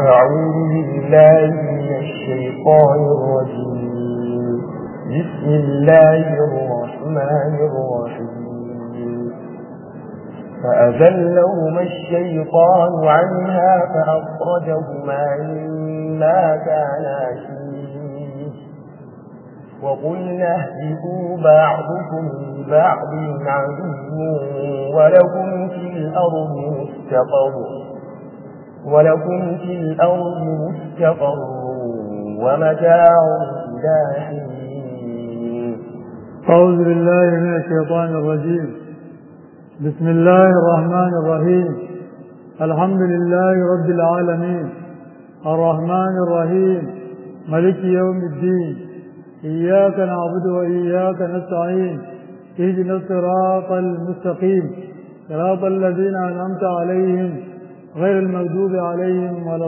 أعوذ بالله من الشيطان الرجيم بسم الله الرحمن الرحيم فأذلهما الشيطان عنها فأخرجهما مما كانا فيه وقلنا اهبطوا بعضكم لبعض عدو ولكم في الأرض مستقر ولكم في الأرض مستقر ومتاع إلى حين أعوذ بالله من الشيطان الرجيم بسم الله الرحمن الرحيم الحمد لله رب العالمين الرحمن الرحيم ملك يوم الدين إياك نعبد وإياك نستعين اهدنا الصراط المستقيم صراط الذين أنعمت عليهم غير المغضوب عليهم ولا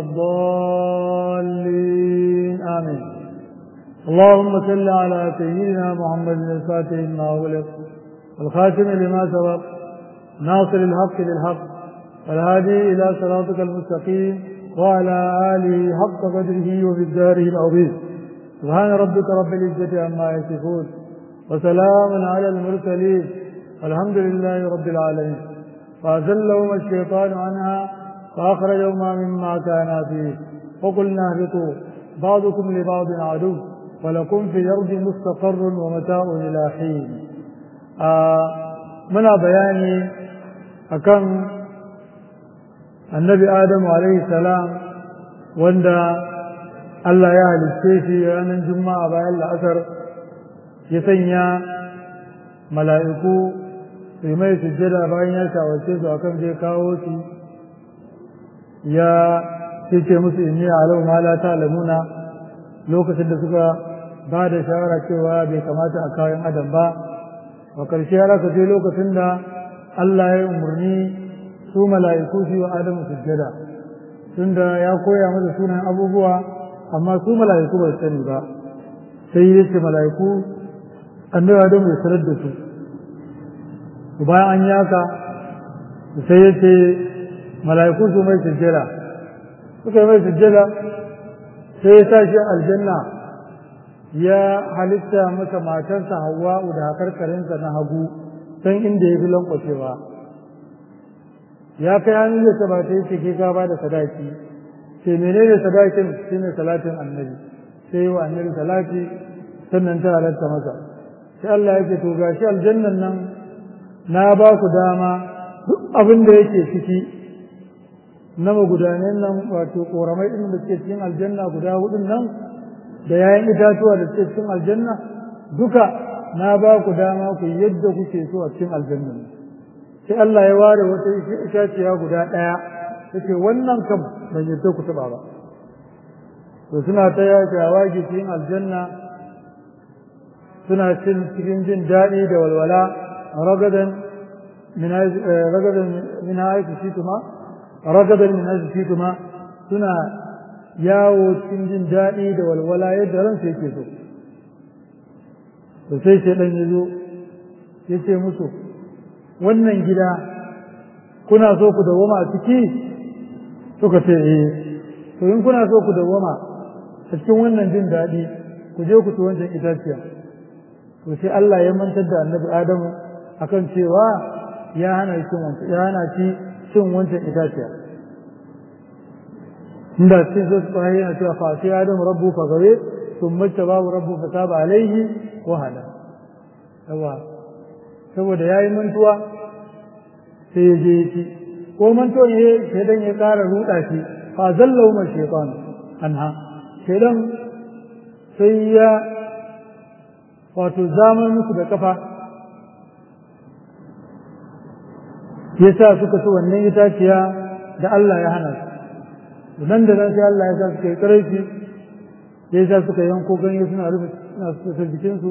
الضالين آمين اللهم صل على سيدنا محمد الفاتح لما أغلق الخاتم لما سبق ناصر الحق بالحق والهادي إلى صراطك المستقيم وعلى آله حق قدره وبالداره العظيم سبحان ربك رب العزة عما يصفون وسلام على المرسلين والحمد لله رب العالمين فأزلهما الشيطان عنها فأخرجهما مما كانا فيه وقلنا اهبطوا بعضكم لبعض عدو ولكم في الأرض مستقر ومتاع إلى حين آه منا بياني أكم النبي آدم عليه السلام وندا Allah ya halicce shi ranar juma'a bayan la'asar ya sanya mala'iku su yi mai sujjada bayan ya shawarce su akan zai kawo shi ya ce musu inni alau ma la ta'lamuna lokacin da suka ba da shawara cewa bai kamata a kayan adam ba a ƙarshe ya raka je lokacin da Allah ya yi umarni su mala'iku su wa adamu sujjada tunda ya koya masa sunan abubuwa amma su mala'iku ba su sani ba sai ya ce mala'iku annabi adamu ya sanar da su bayan an yaka sai ya ce mala'iku su mai sujjada suka yi mai sujjada sai ya sa shi aljanna ya halitta masa matarsa hawa'u da hakarkarinsa na hagu san inda ya fi lankwacewa ya kai hannun da ta ba ta yi cike ka ba da sadaki ce menene sadakin shi ne salatin annabi sai wa annabi salati sannan ta halatta masa sai Allah yake to gashi aljannan nan na ba ku dama duk abin da yake ciki na magudanen nan wato koramai ɗin da suke cikin aljanna guda hudun nan da yayan itatuwa da suke cikin aljanna duka na ba ku dama ku yadda kuke so a cikin aljanna sai Allah ya ware wata itaciya guda ɗaya yace wannan kam ban yadda ku taɓa ba to suna ta yawa cikin aljanna suna cin cikin jin daɗi da walwala ragadan min ragadan min haythu shituma ragadan min haythu shituma suna yawo cikin jin daɗi da walwala yadda ransa yake so to sai shaidan ya zo ya ce musu wannan gida kuna so ku dawoma a ciki suka ce eh to in kuna so ku dawoma a cikin wannan jin daɗi ku je ku ci wancan itaciya to sai Allah ya mantar da annabi Adamu akan cewa ya hana cin wancan ya hana shi cin wancan itaciya inda cikin sai su yana cewa fa sai Adamu rabbu fa gawe thumma tabahu rabbu fa taba alaihi wa hada yawa saboda yayi mantuwa sai ya je ya ci ko mantuwa ne sai dan ya ƙara ruɗa shi fa zallahu ma shaytan anha sai dan sai ya wato zaman musu da kafa ya sa suka ci wannan itaciya da Allah ya hana su nan da nan sai Allah ya sa suka yi ƙarfi ya sa suka yanko ganye suna rufe suna suka jikinsu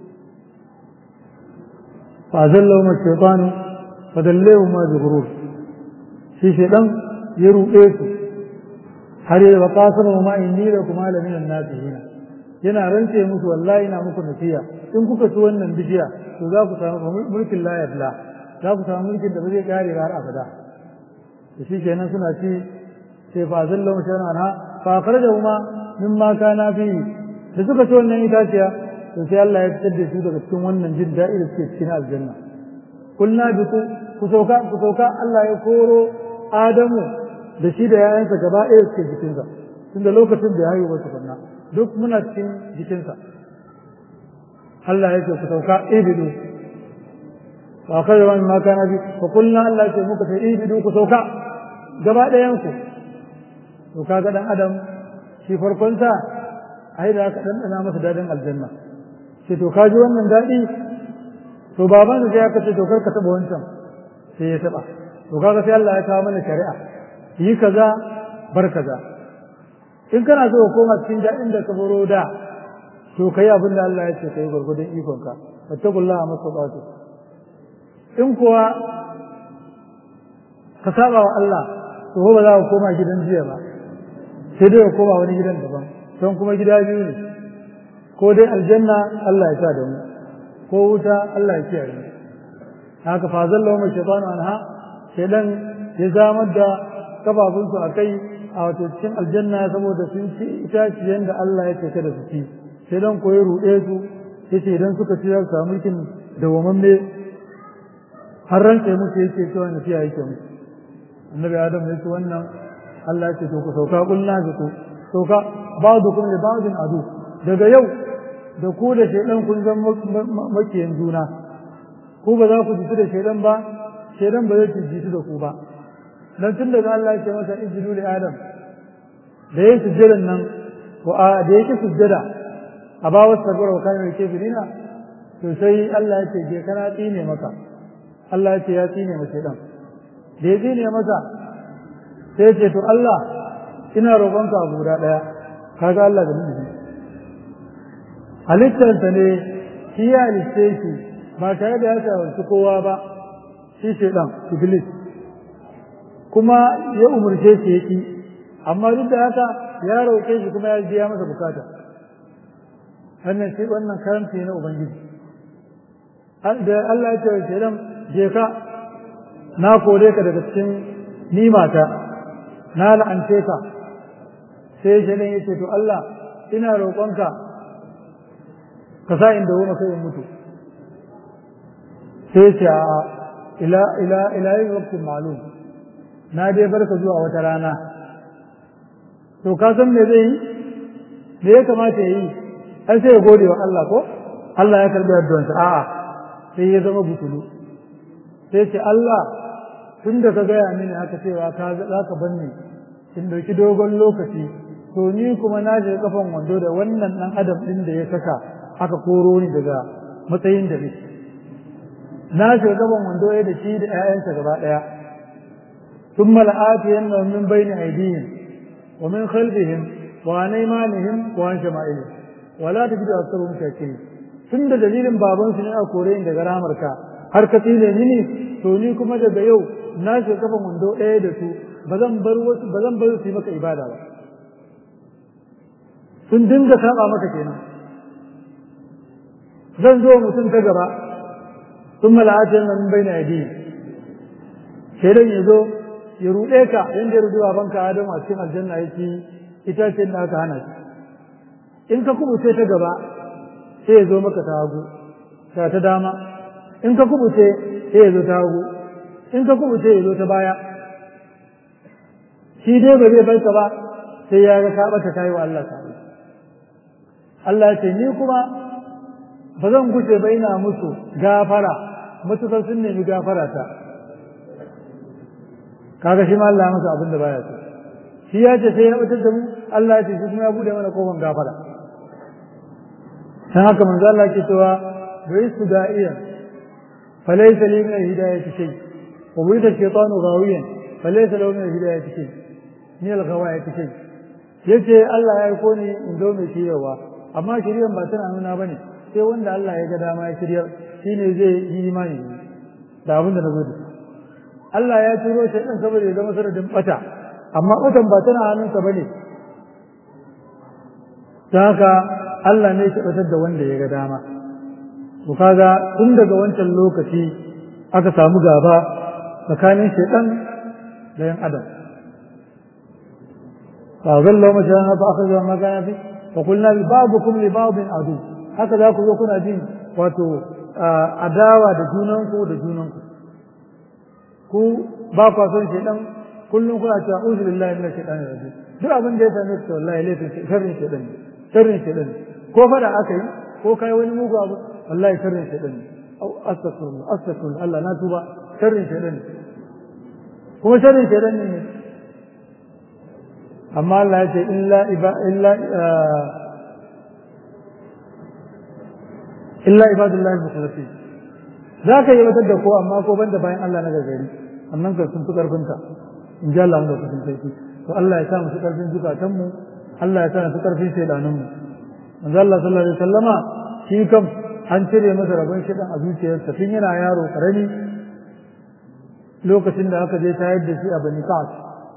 fa zallahu ma shaytanu fa dallahu ma zuhurur shi shaydan ya ruɗe su har ya wa qasama ma inni la kuma la minan nasihin yana rance musu wallahi ina muku nasiya in kuka ci wannan bishiya to za ku samu mulkin la yabla za ku samu mulkin da ba zai kare har abada da shi kenan suna ci sai fa zallo mutan anha fa akhrajahuma mimma kana fi da suka ci wannan itaciya to sai Allah ya fitar da su daga cikin wannan jin daɗi da suke cikin aljanna kulna bi ku ku sauka ku sauka Allah ya koro Adamu da shi da yayansa gaba ɗaya suke jikinsa tunda lokacin da ya haihu ba tukunna duk muna cikin jikinsa Allah ya ce ku sauka ibidu wa kai wani ma kana bi fa kulna Allah ya ce muka ce ibidu ku sauka gaba ɗayan ku to kaga dan adam shi farkon sa ai da aka dandana masa dadin aljanna sai to kaji wannan dadi to baban da ya kace to kar ka taba wancan sai ya taba to kaga sai Allah ya kawo mana shari'a yi kaza bar kaza in kana so ka koma cikin daɗin da ka baro da to kai abin da Allah ya ce kai gurgudun ikon ka fattakullaha masabatu in kuwa ka saba wa Allah to ba za ka koma gidan jiya ba sai dai ka koma wani gidan daban don kuma gida biyu ne ko dai aljanna Allah ya sa da mu ko wuta Allah ya kiyaye mu haka fa zallahu ma shaytanu anha shaydan ya zamar da kafafunsu a kai a wato cikin aljanna saboda sun ci itaciyen da Allah ya ce kada su ci sai dan koyi ruɗe su yace idan suka ci za su samu mulkin dawamamme har rantse musu yake cewa na fiya yake musu annabi adam ya ce wannan Allah ya ce to ku sauka kulna ku sauka ba'dukum li ba'din adu daga yau da ku da shaydan kun zan makiyan juna ku ba za ku ji da shaydan ba shaydan ba zai ji da ku ba dan tun daga Allah ya ce masa ijidu li adam da yake sujjadan nan ko a da yake sujjada a ba wasu sabara wa kana yake birina to sai Allah ya ce je kana tsine maka Allah ya ce ya tsine masa dan da ya tsine masa sai ce to Allah ina roƙonka abu guda ɗaya kaga Allah da miji halittarsa ne shi ya halitte shi ba tare da ya shawarci kowa ba shi shaidan iblis kuma ya umarce shi ya ƙi amma duk da haka ya roƙe shi kuma ya biya masa bukata wannan shi wannan karanci na ubangiji da Allah ya ce wa shaidan je ka na kore ka daga cikin nimata na la'ance ka sai shaidan ya ce to Allah ina roƙonka ka sa inda woma kai in mutu sai ce a ila ila ila yin waqtin ma'lum na dai barka zuwa wata rana to ka san me zai yi me ya kamata ya yi ai sai ya gode wa Allah ko Allah ya karbi addu'arsa a'a sai ya zama butulu sai ce Allah tun da ka gaya mini haka cewa ka za ka banni in dauki dogon lokaci to ni kuma na je kafan wando da wannan dan adam din da ya saka aka koro ni daga matsayin da nake na je kafan wando ya da shi da ƴaƴansa gaba daya thumma la'atiyanna min bayni aydihim wa min khalfihim wa an aymanihim wa an shama'ilihim wa la tajidu aktharuhum shakirin tun da dalilin babansu ne a kore ni daga ramarka har ka tsine mini to ni kuma daga yau na ce kafan wando ɗaya da su ba zan bar wasu ba zan bar su yi maka ibada ba sun dinga saba maka kenan zan zo mutum ta gaba sun mala'atin nan bai na yadi shaidan ya zo ya ruɗe ka yadda ya ruɗe babanka Adamu a cikin aljanna yake itacen da aka hana shi in ka kubuce ta gaba sai ya zo maka ta hagu ta ta dama in ka kubuce sai ya zo ta hagu in ka kubuce ya zo ta baya shi dai ba zai bar ka ba sai ya ga ka bata kai wa Allah ta Allah ya ce ni kuma ba zan guce ba ina musu gafara matukar sun nemi gafara ta kaga shi ma Allah ya masa abin da baya so shi ya ce sai ya batar da mu Allah ya ce shi kuma ya bude mana kofar gafara dan haka manzo Allah ke cewa bai su da'iya falaysa li min hidayati shay wa wida shaytanu ghawiyan falaysa lahu min hidayati shay ni al ghawayati shay yace Allah ya aiko ni in zo mai shiryawa amma shiryan ba tana nuna bane sai wanda Allah ya ga dama ya shirya shine zai yi imani da abin da na gode Allah ya turo shi dan saboda ya zama sanadin bata amma batan ba tana hannunsa bane ta haka Allah ne ya batar da wanda ya ga dama to kaga tun daga wancan lokaci aka samu gaba tsakanin shaitan da yan adam fa zallu mashana fa akhadha ma kana fi fa qulna li ba'dikum li ba'din adu haka za ku zo kuna jin wato adawa da junanku da junanku ku ba kwa son shaidan kullum kuna cewa uzu billahi min shaitan rajim duk abin da ya same ku wallahi laifin sharrin shaidan ne sharrin shaidan ko fada aka yi ko kai wani mugu abu wallahi sharrin shaidan ne au astaghfirullah astaghfirullah Allah na tuba sharrin shaidan ne kuma sharrin shaidan ne amma Allah ya ce illa iba illa illa ibadullahi mukhlasin za ka yi wata da ko amma ko banda bayan Allah na gagari annan ka sun fi karfinka in ji Allah da kusan sarki to Allah ya sa mu su karfin zukatan mu Allah ya sa mu su karfin shaidanin mu manzo Allah sallallahu alaihi wasallama shi kam an cire masa rabon shaidan a zuciyarsa tun yana yaro karami lokacin da aka je tayar da shi a Bani Ka'ab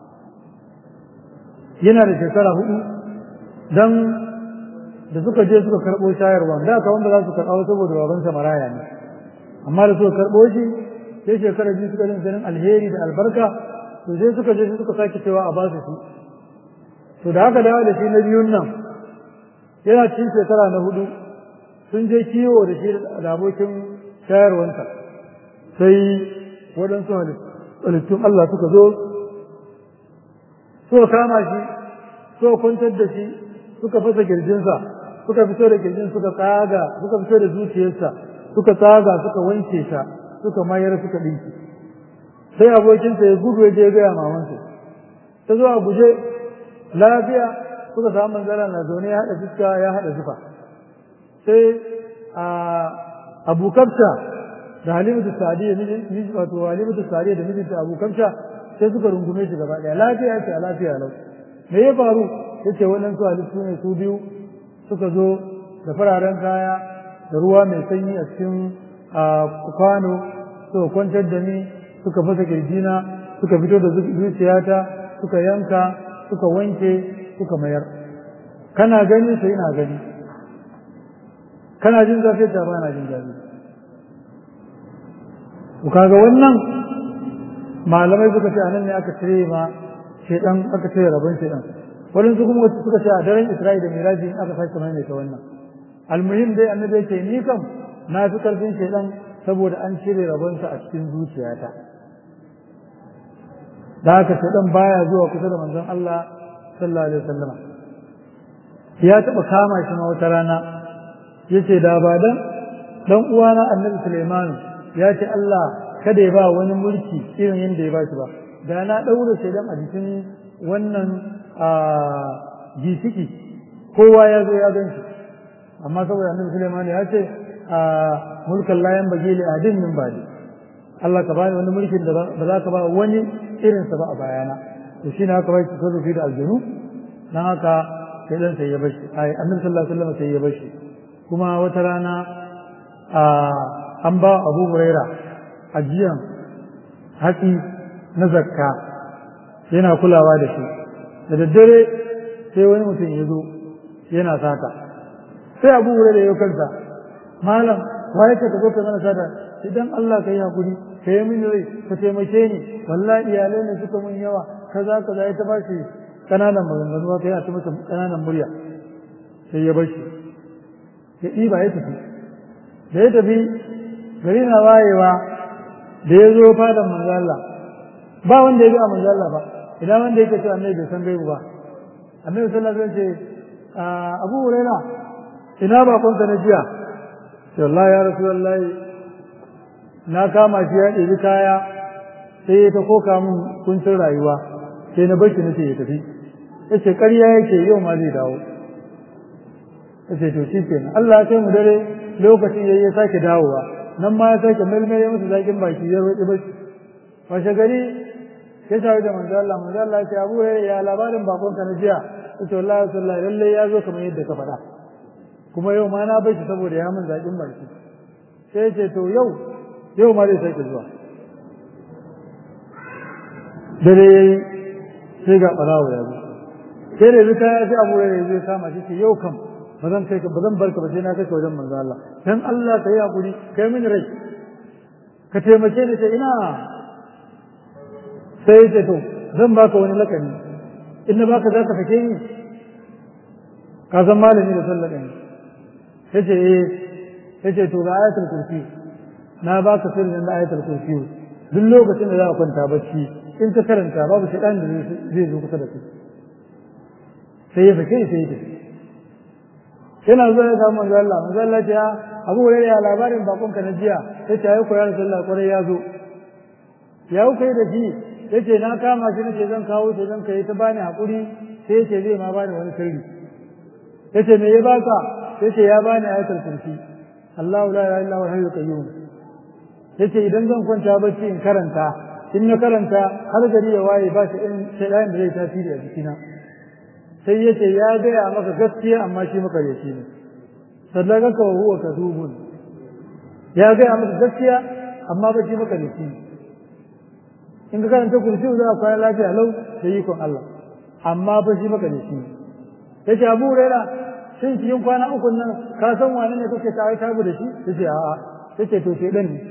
yana da shekara hudu dan da suka je suka karɓo shayarwa da aka wanda za su karɓa saboda babansa maraya ne amma da suka karɓo shi sai shekara biyu suka jin sanin alheri da albarka to sai suka je suka sake cewa a basu su to da haka dawo da shi na biyun nan yana cikin shekara na hudu sun je kiwo da shi da abokin shayarwanta sai waɗansu halittun Allah suka zo suka kama shi suka kwantar da shi suka fasa kirjinsa suka fito da kirjin suka tsaga suka fito da zuciyarsa suka tsaga suka wanke ta suka mayar suka dinki sai abokinsa ya gudu ya je gaya mamansa ta zo a guje lafiya suka samu manzala na zaune ya haɗa fuska ya haɗa zufa sai a abu kafta da halimatu sadiya miji wato halimatu sadiya da mijinta abu kafta sai suka rungume shi gaba ɗaya lafiya ce a lafiya lau me ya faru yace waɗansu halittu ne su biyu suka zo da fararen kaya da ruwa mai sanyi a cikin kwano suka kwantar da ni suka fasa kirjina suka fito da zuciyata suka yanka suka wanke suka mayar kana gani sai ina gani kana jin zafi ta ba na jin zafi ku kaga wannan malamai suka ce anan ne aka cire ma shedan aka cire rabon shedan waɗansu kuma wasu suka ce a daren Isra'ila da Miraji in aka sake maimaita wannan almuhim dai annabi yake ni kam na fi karfin shaidan saboda an cire rabonsa a cikin zuciyata da haka shaidan baya zuwa kusa da manzon Allah sallallahu alaihi wasallam ya taɓa kama shi ma wata rana yace da ba dan dan uwana annabi Sulaiman ya ce Allah kada ya ba wani mulki irin yadda ya ba shi ba da na ɗaura shaidan a jikin wannan a gisiki kowa ya zo ya gan shi amma saboda annabi Sulaiman ya ce a mulkan layan bage li adin min bali Allah ka bani wani mulkin da ba za ka ba wani irin sa ba a bayana to shine haka bai tasarrufi da aljanu dan haka sai dan sai ya bashi ai annabi sallallahu alaihi wasallam sai ya bashi kuma wata rana a an ba Abu Huraira ajiyan hatsi na zakka yana kulawa da shi da daddare sai wani mutum ya zo yana sata sai abu wuri da yau kansa malam waye ka zo ka mana sata idan Allah ka yi hakuri ka yi mini rai ka taimake ni wallahi iyalai ne suka mun yawa kaza kaza ya ta bashi kananan maganganu ka yi ta masa kananan murya sai ya bashi ya ɗiba ya tafi da ya tafi gari na wayewa da ya zo fadan manzo Allah ba wanda ya bi a manzo Allah ba ina wanda yake cewa annabi bai san gaibu ba annabi sallallahu alaihi wasallam ce Abu Huraira ina ba kunta na jiya sai Allah ya Rasulullahi na kama shi ya ɗebi kaya sai ya ta koka min kuncin rayuwa sai na bar shi nace ya tafi yace ƙarya yake yau ma zai dawo yace to shi kenan Allah ya kai mu dare lokacin yayi ya sake dawowa nan ma ya sake melmele masa zakin baki ya roƙi bashi washe gari ya shawo da manzo Allah manzo Allah ya ce Abu ya labarin bakon ka na jiya yace wallahi sallallahu lalle ya zo kamar yadda ka faɗa kuma yau ma na bar shi saboda ya min zakin baki sai ya ce to yau yau ma zai sake zuwa dare yayi sai ga barawo ya zo sai da zuka ya ce Abu ya zai kama shi ce yau kam ba zan kai ka ba zan barka ba sai na kai ka wajen manzo Allah dan Allah ka yi hakuri kai mini rai ka taimake ni sai ina sai ce to zan baka wani lakani in na baka za ka sake ni ka san malami da sallah ɗin ya ce eh ya ce to ga ayatul kursi na baka sirrin na ayatul kursi duk lokacin da za ka kwanta bacci in ka karanta babu shaɗan da zai zo kusa da kai sai ya sake sai ya tafi yana zuwa ya samu manzo Allah manzo Allah ce Abu Hurairah ya labarin bakon ka na jiya yace ayi ko ya Rasulullah kwarai ya zo ya ku kai da shi yace na kama shi nace zan kawo shi zan kai ta bani hakuri sai yace zai ma bani wani sirri yace me ya baka yace ya bani ayatul kursi Allahu la ilaha illa huwa hayyul qayyum yace idan zan kwanta bacci in karanta in na karanta har gari ya waye ba shi in shaytan da zai tasiri a jikina sai yace ya gaya maka gaskiya amma shi maka da shi ne sadaka ka huwa kadubun ya gaya maka gaskiya amma ba shi maka da shi in ka karanta kursi za ka kwana lafiya lau da ikon Allah amma ba shi maka da shi yace Abu Hurairah shin cikin kwana uku nan ka san wani ne kake tare tabu da shi yace a'a yace to shedan ne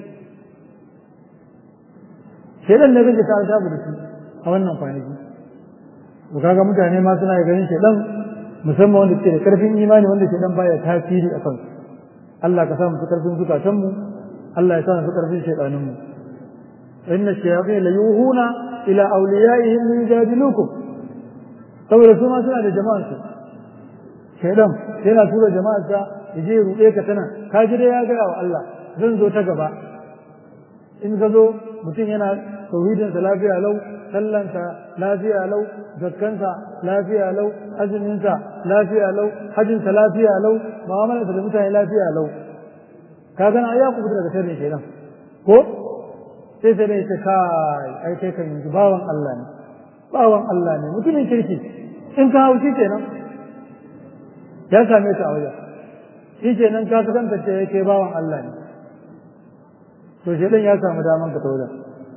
shedan ne kake tare tabu da shi a wannan kwanaki to kaga mutane ma suna ganin shedan musamman wanda suke da karfin imani wanda shedan baya tasiri a kansu Allah ka sa mu karfin zukatan mu Allah ya sa mu karfin shedanin mu inna shayatin la yuhuna ila awliyaihim yujadilukum saboda su ma suna da jama'ar su shedan yana tura jama'ar sa yaje ya ruɗe ka tana ka ji dai ya ga wa Allah zan zo ta gaba in ka zo mutum yana tauhidinsa lafiya lau sallansa lafiya lau zakkansa lafiya lau azuminsa lafiya lau hajjinsa lafiya lau mu'amalarsa da mutane lafiya lau ka gana ya ku daga sharrin kenan ko sai sai dai ta kai ai kai kan yanzu bawan Allah ne bawan Allah ne mutumin kirki in ka hau shi kenan ya same ka a wajen shi kenan ka kasance ce yake bawan Allah ne to shedan ya samu daman ka ta wajen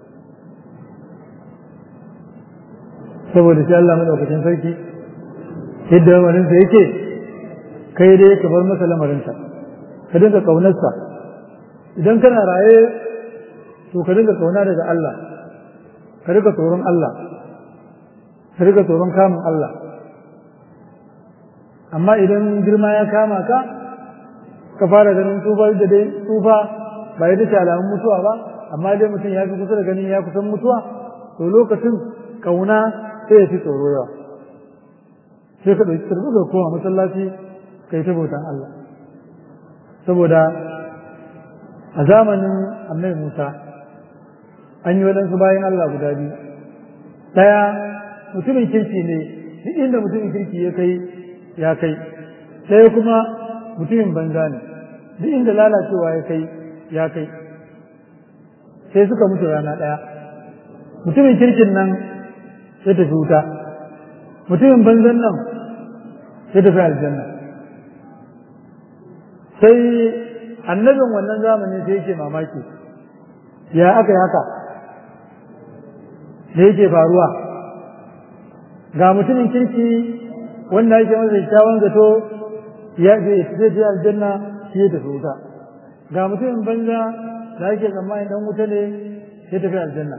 saboda shi Allah madaukakin sarki yadda lamarinsa yake kai dai ka bar masa lamarinsa ka dinga kaunarsa idan kana raye to ka dinga kauna daga Allah ka dinga tsoron Allah ka dinga tsoron kamun Allah amma idan girma ya kama ka ka fara ganin tsufa da dai tsufa ba ya dace alamun mutuwa ba amma dai mutum ya fi kusa da ganin ya kusan mutuwa to lokacin kauna sai ya fi tsoro yawa sai ka ɗauki karɓi ga kowa masallaci ka yi ta bautan Allah saboda a zamanin annai Musa an yi waɗansu bayan Allah guda biyu ɗaya mutumin kirki ne duk inda mutumin kirki ya kai ya kai ɗaya kuma mutumin banza ne duk inda lalacewa ya kai ya kai sai suka mutu rana ɗaya mutumin kirkin nan sai tafi wuta mutumin banzan nan sai tafi aljanna sai annabin wannan zamani sai yake mamaki ya aka yi haka da yake faruwa ga mutumin kirki wanda yake masa kyakkyawan zato ya zai je aljanna shi ya tafi wuta ga mutumin banza da yake tsammanin dan wuta ne ya tafi aljanna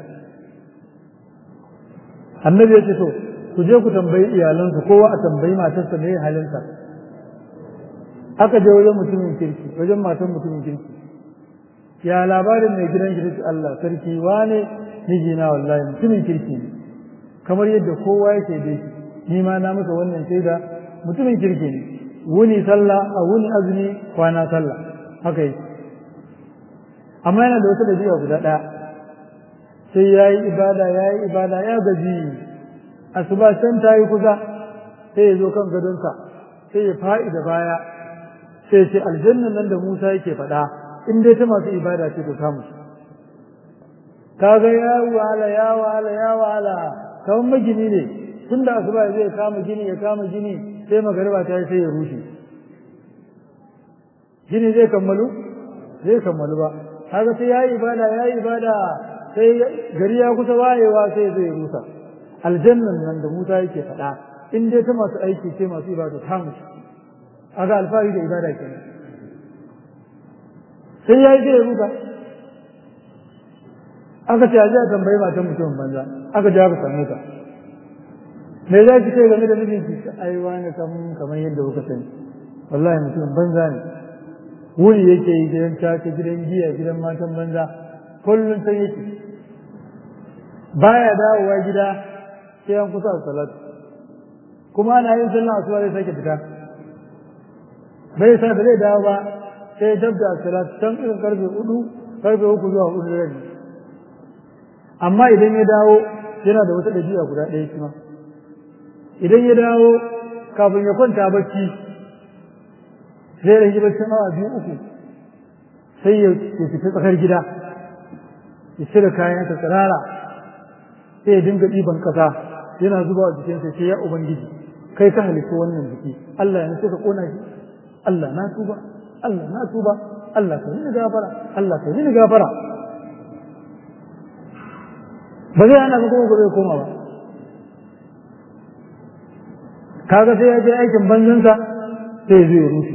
annabi ya ce to ku je ku tambayi iyalansa kowa a tambayi matarsa me halinsa aka je wajen mutumin kirki wajen matan mutumin kirki ya labarin mai gidan kirki Allah sarki wane mijina wallahi mutumin kirki ne kamar yadda kowa yake dai ni ma na masa wannan shaida mutumin kirki ne wuni sallah a wuni azumi kwana sallah haka yi amma yana da wata dabi'a guda ɗaya sai ya yi ibada ya yi ibada ya gaji asuba can ta yi kusa sai ya zo kan gadonsa sai ya fa'i da baya sai ya ce aljannan nan da Musa yake faɗa in dai ta masu ibada ce to samu kaga ya wahala ya wahala ya wahala kamar magini ne tun da asuba zai kama gini ya kama gini sai magariba ta yi sai ya rushe gini zai kammalu zai kammalu ba kaga sai ya yi ibada ya yi ibada sai gari ya kusa wayewa sai zai rusa aljannan nan da Musa yake faɗa in dai ta masu aiki ce masu ibada ta musu aga alfahari da ibada kenan sai ya yi zai rusa aka ce a ji a tambayi matan mutumin banza aka ji aka same ta me za ki ce game da mijinki ai wani kamar yadda kuka sani wallahi mutum banza ne wuri yake yi gidan caca gidan giya gidan matan banza kullum sai yake baya dawowa gida sai an kusa salatu kuma ana yin sallah asuba zai sake fita bai sa da zai dawo ba sai dab da salatu can irin karfe hudu karfe uku zuwa hudu da rabi amma idan ya dawo yana da wata ɗabi'a guda ɗaya kuma idan ya dawo kafin ya kwanta bacci zai rage baccin awa biyu uku sai ya fita tsakar gida ya cire kayansa tsirara sai ya dinga ɗiban ƙasa yana zuba a jikinsa sai ya ubangiji kai ka halitta wannan jiki Allah ya ka kona shi Allah na tuba Allah na tuba Allah ka yi gafara Allah ka yi gafara ba zai ana kuma gobe koma ba kaga sai ya je aikin banzansa sai ya zo ya rushe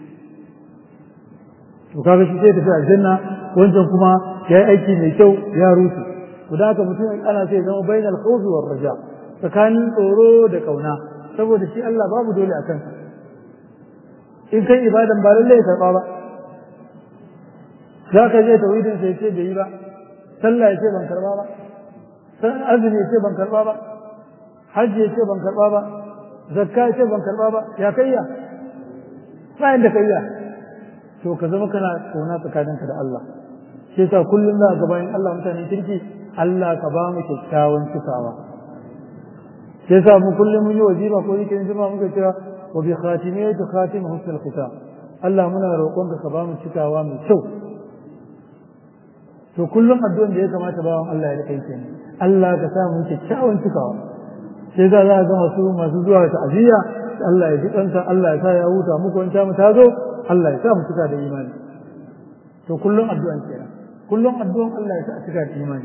to kaga shi sai tafi aljanna wancan kuma ya yi aiki mai kyau ya rushe to da haka mutum ana sai zama bainal khawfi war raja tsakanin tsoro da kauna saboda shi Allah babu dole a kansa in kai ibadan ba lallai ya karba ba za ka je tauhidin sai ce bai yi ba sallah ya ce ban karba ba azumi ya ce ban karba ba hajji ya ce ban karba ba zakka ya ce ban karba ba ya kayya bayan da kayya to ka zama kana kauna tsakaninka da Allah shi yasa kullum za ga bayan Allah mutanen kirki Allah ka ba mu kyakkyawan cikawa shi yasa mu kullum mun yi wajiba ko yake yin jama'a muka cewa wa bi khatimiyati khatim husnul khitam Allah muna roƙon ka ba mu cikawa mai kyau to kullum addu'an da ya kamata bawan Allah ya rika yi Allah ka sa mu kyakkyawan cikawa sai za za ga masu masu zuwa ta'aziyya Allah ya ji kanta Allah ya sa ya huta muku wanta mu ta zo Allah ya sa mu cika da imani to kullum addu'an kenan kullum addu'an Allah ya sa a cika da imani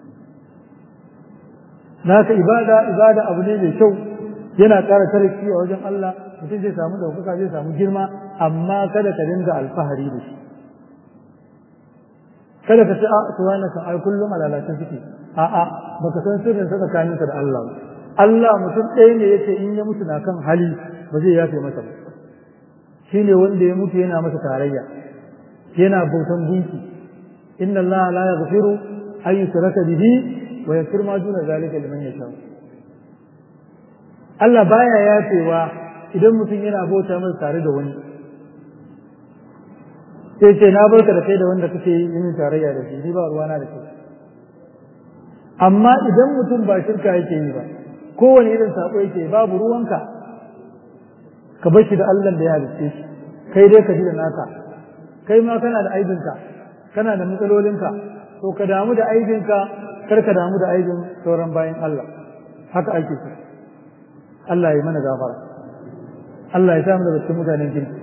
naka ibada ibada abu ne mai kyau yana ƙara tarki a wajen Allah mutum zai samu ɗaukaka zai samu girma amma kada ka dinga alfahari da shi kada ka ce a to wannan kan ai kullum a lalace suke a'a baka san sirrin sa tsakaninka da Allah ba Allah mutum ɗaya ne yace in ya mutu na kan hali ba zai yafe masa ba shine wanda ya mutu yana masa tarayya yana bautan gunki inna Allah la yaghfiru an yushraka bihi wa yaghfiru ma duna zalika liman yasha Allah baya yafewa idan mutum yana bauta masa tare da wani sai ce na barka da kai da wanda kake yin tarayya da shi ni ba ruwana da kai amma idan mutum ba shirka yake yi ba kowane irin sako yake babu ruwanka ka bar shi da Allah da ya halitte shi kai dai ka ji da naka kai ma kana da aibinka kana da matsalolinka to ka damu da aibinka kar ka damu da aibin sauran bayan Allah haka ake so Allah ya mana gafara Allah ya samu daga cikin mutanen kirki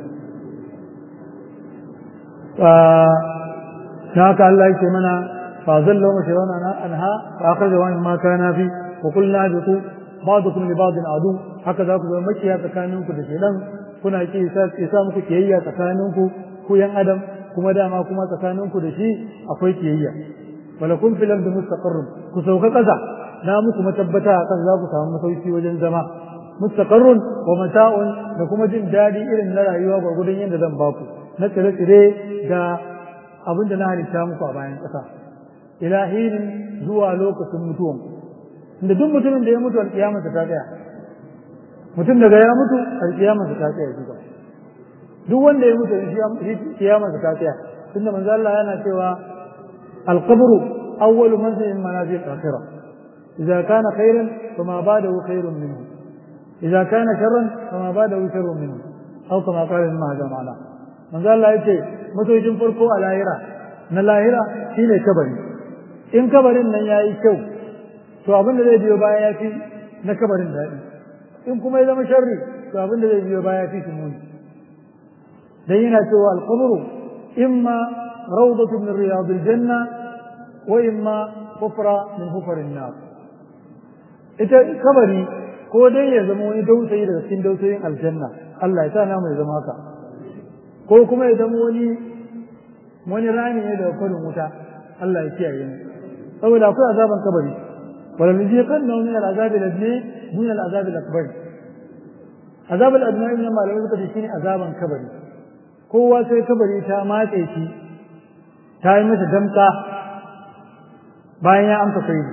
na haka Allah yake mana fa zallu mashirana anha fa akhraja wa ma kana fi wa qulna biqu ba'dukum li ba'din adu haka za ku zama makiya tsakaninku da shedan kuna ki sa muku kiyayya tsakaninku ku yan adam kuma dama kuma tsakaninku da shi akwai kiyayya wala kun fil ardi mustaqarrun ku sauka kasa na muku matabbata akan za ku samu masauki wajen zama mustaqarrun wa mata'un da kuma jin dadi irin na rayuwa gwargwadon yadda zan baku na tsire-tsire da abin da na halitta muku a bayan ƙasa ilahinin zuwa lokacin mutuwan inda duk mutumin da ya mutu alƙiyamarsa ta tsaya mutum daga ya mutu alƙiyamarsa ta tsaya duka duk wanda ya mutu alƙiyamarsa ta tsaya tunda manzo Allah yana cewa alqabru awwalu manzilin manazil akhirah idza kana khairan fama ba'dahu khairun minhu idza kana sharran fama ba'dahu sharrun minhu aw kama qala ibn Mahdi ma'ana manzo Allah yace masojin farko a lahira na lahira shine kabari in kabarin nan yayi kyau to abin da zai biyo baya ya fi na kabarin daɗi in kuma ya zama sharri to abin da zai biyo baya ya fi shi muni dan yana cewa alqabru imma rawdatu min riyadil janna wa imma hufra min hufarin nar ita kabari ko dai ya zama wani dausayi daga cikin dausayin aljanna Allah ya sa namu ya zama haka ko kuma ya zama wani wani rami ne daga kwarin wuta Allah ya kiyaye mu saboda akwai azaban kabari wala nuziqan na min al'azabi ladni dun al-azab al-akbar azab al-adna ne malamai suka ce shine azaban kabari kowa sai kabari ta matse shi ta yi masa damka bayan ya amsa kai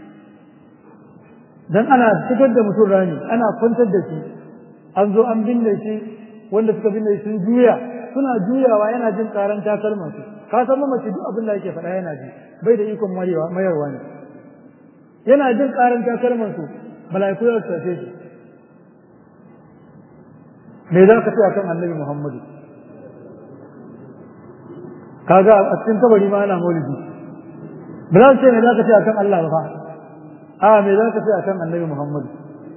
dan ana fitar da mutum rani ana kwantar da shi an zo an binne shi wanda suka binne shi sun juya suna juyawa yana jin karan takalman su ka san mace duk abin da yake faɗa yana ji bai da ikon mayarwa ne yana jin karan takalman su mala'iku ya tace shi me za ka ce akan annabi muhammadu kaga a cikin kabari ma ana maulidi ba za ce me za ka ce akan Allah ba a me za ka ce akan annabi muhammadu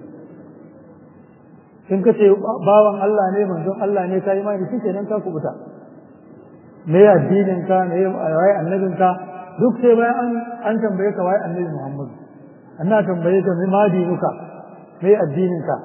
in ka ce bawan Allah ne manzon Allah ne ka yi mai shi kenan ka kubuta me addinin ka me waye annabin ka duk sai bayan an an tambaye ka waye annabi Muhammad anna tambaye ka me ma dinuka me addinin ka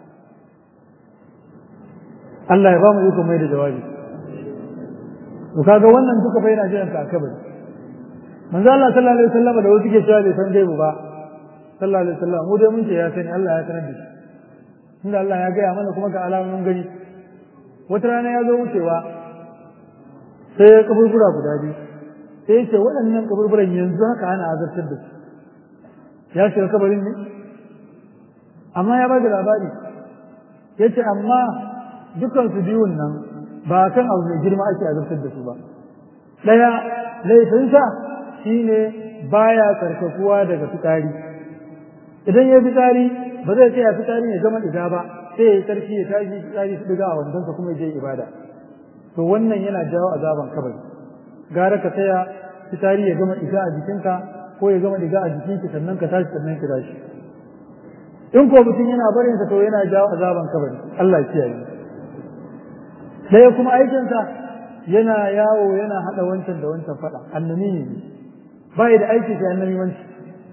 Allah ya ba mu iko mai da jawabi to kaga wannan duka fa yana jiran ka kabari manzo Allah sallallahu alaihi wasallam da wasu ke cewa bai san gaibu ba sallallahu alaihi wasallam mu dai mun ce ya sani Allah ya sanar da shi inda Allah ya gaya mana kuma ga alamomin gani wata rana ya zo wucewa sai ya kaburbura guda biyu sai ya ce waɗannan kaburburan yanzu haka ana azartar da su ya shiga kabarin ne amma ya bada labari ya ce amma dukkan su biyun nan ba kan abu mai girma ake azartar da su ba ɗaya laifinsa shine baya karkakuwa daga fitari idan ya fitari ba zai tsaya fitari ya zama diga ba sai ya yi sarki ya tashi fitari su diga a wandonsa kuma ya je ibada to wannan yana jawo azaban kabari gara ka tsaya fitari ya gama diga a jikinka ko ya gama diga a jikinki sannan ka tashi sannan ki tashi in ko mutum yana barin sa to yana jawo azaban kabari Allah ya kiyaye ɗaya kuma aikinsa yana yawo yana haɗa wancan da wancan faɗa annabi ne bai da aiki sai annabi wanci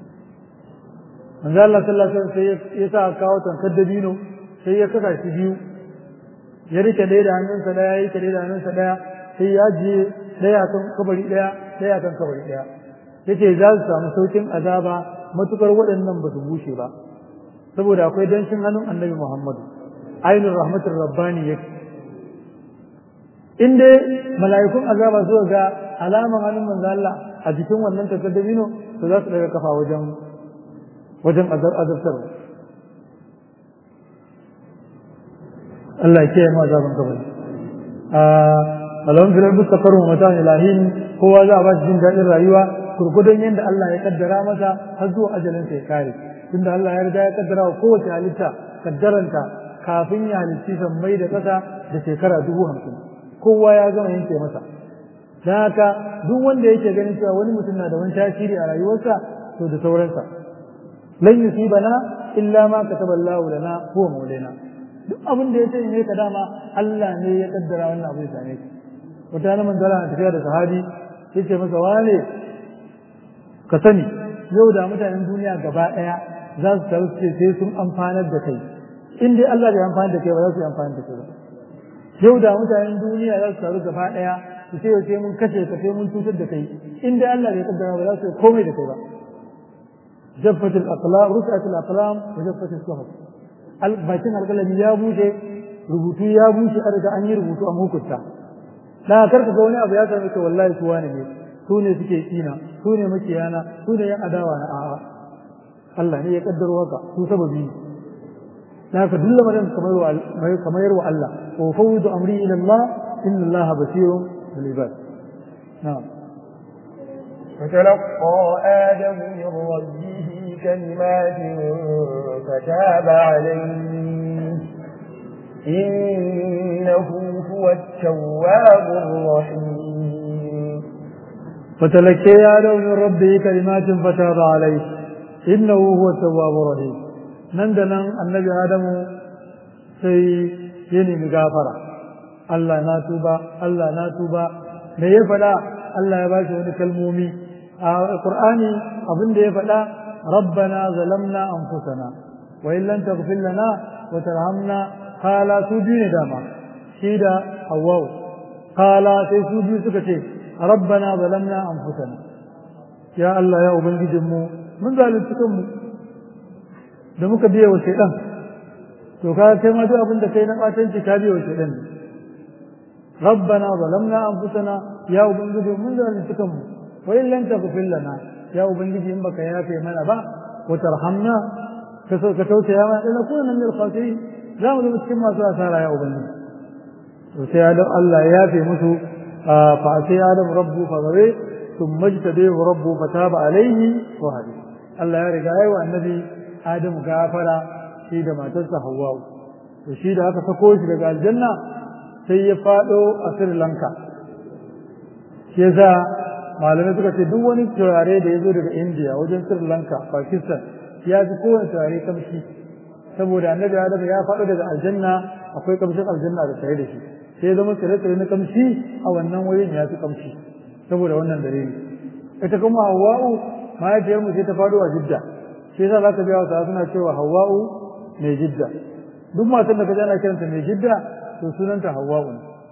manzo Allah sallallahu alaihi wasallam sai ya sa kawo tankar dabino sai ya saka shi biyu ya rike ɗaya da hannunsa ɗaya ya rike ɗaya da hannunsa ɗaya sai ya je ɗaya kan kabari ɗaya ɗaya kan kabari ɗaya yace za su samu saukin azaba matukar waɗannan ba su bushe ba saboda akwai danshin hannun annabi Muhammadu ainul rahmatur rabbani yake in dai mala'ikun azaba zuwa ga alaman hannun manzo Allah a jikin wannan tankar dabino to za su daga kafa wajen wajen azabtar Allah ya kiyaye mu azaban kabari a alawan filar mustaqarru mata ilahin kowa za a ba shi jin daɗin rayuwa kurkudun yadda Allah ya kaddara masa har zuwa ajalin sa ya kare tunda Allah ya riga ya kaddara wa kowace halitta kaddaranta kafin ya halitti sammai da ƙasa da shekara dubu hamsin kowa ya gama yanke masa don haka duk wanda yake ganin cewa wani mutum na da wani tasiri a rayuwarsa to da sauransa lan yusibana illa ma kataba Allah lana huwa maulana duk abin da yace ne ka dama Allah ne ya kaddara wannan abu ya same ka wata na manzala na tafiya da sahabi yace masa wane ka sani yau da mutanen duniya gaba daya za su taru ce sai sun amfanar da kai in dai Allah bai amfanar da kai ba za su yi amfanar da kai ba yau da mutanen duniya za su taru gaba daya su ce sai mun kashe ka sai mun cutar da kai in dai Allah bai kaddara ba za su yi komai da kai ba جفت الأقلام رفعت الأقلام وجفت الصحف bakin alƙalami ya bushe rubutu ya bushe a riga an yi rubutu a hukunta na karka ga wani abu ya same ka wallahi su wani ne su ne suke kina su ne makiyana su ne yan adawa na a'a Allah ne ya kaddaro haka su sababi ne na ka dulla madan kamar yarwa Allah wa fawwidu amri ila Allah inna Allah basirun bil ibad na'am فتلقى آدم من ربه كلمات فتاب عليه إنه هو التواب الرحيم فتلقى آدم من ربه كلمات فتاب عليه إنه هو التواب الرحيم نندنا النبي آدم سي يني مغافرة الله ناتوبا الله ناتوبا me ya faɗa Allah ya ba shi wani kalmomi a Qur'ani abin da ya faɗa rabbana zalamna anfusana wa in lam taghfir lana wa tarhamna qala su biyu ne dama shi da Hawwa qala sai su biyu suka ce rabbana zalamna anfusana ya Allah ya ubangijin mu mun zalunci kanmu da muka biya wa shaidan to ka kai ma duk abin da kai na batanci ka biya wa shaidan rabbana zalamna anfusana ya ubangiji mun zalunci kanmu wa in lam taghfir lana ya ubangiji in baka yafe mana ba wa tarhamna ka so ka tausaya mana dan kuna min al-khasirin za mu zama cikin masu asara ya ubangiji to sai adam Allah ya yafe musu fa sai adam rabbu fa gabe ثم اجتبيه ربه فتاب عليه وهدي Allah ya riga yayi wa annabi Adam gafara shi da matarsa Hawwa to shi da aka sako shi daga aljanna sai ya fado a Sri Lanka shi yasa malamai suka ce duk wani turare da ya zo daga India wajen Sri Lanka Pakistan ya fi kowane turare kamshi saboda annabi Adam ya fado daga aljanna akwai kamshin aljanna da tare da shi sai zama tsire-tsire na kamshi a wannan wurin ya fi kamshi saboda wannan dalili ita kuma Hawwa'u mahaifiyar mu sai ta faɗo a Jidda shi yasa zaka biya wata suna cewa Hawwa'u mai Jidda duk matan da kaje ana kiranta mai Jidda to sunanta Hawwa'u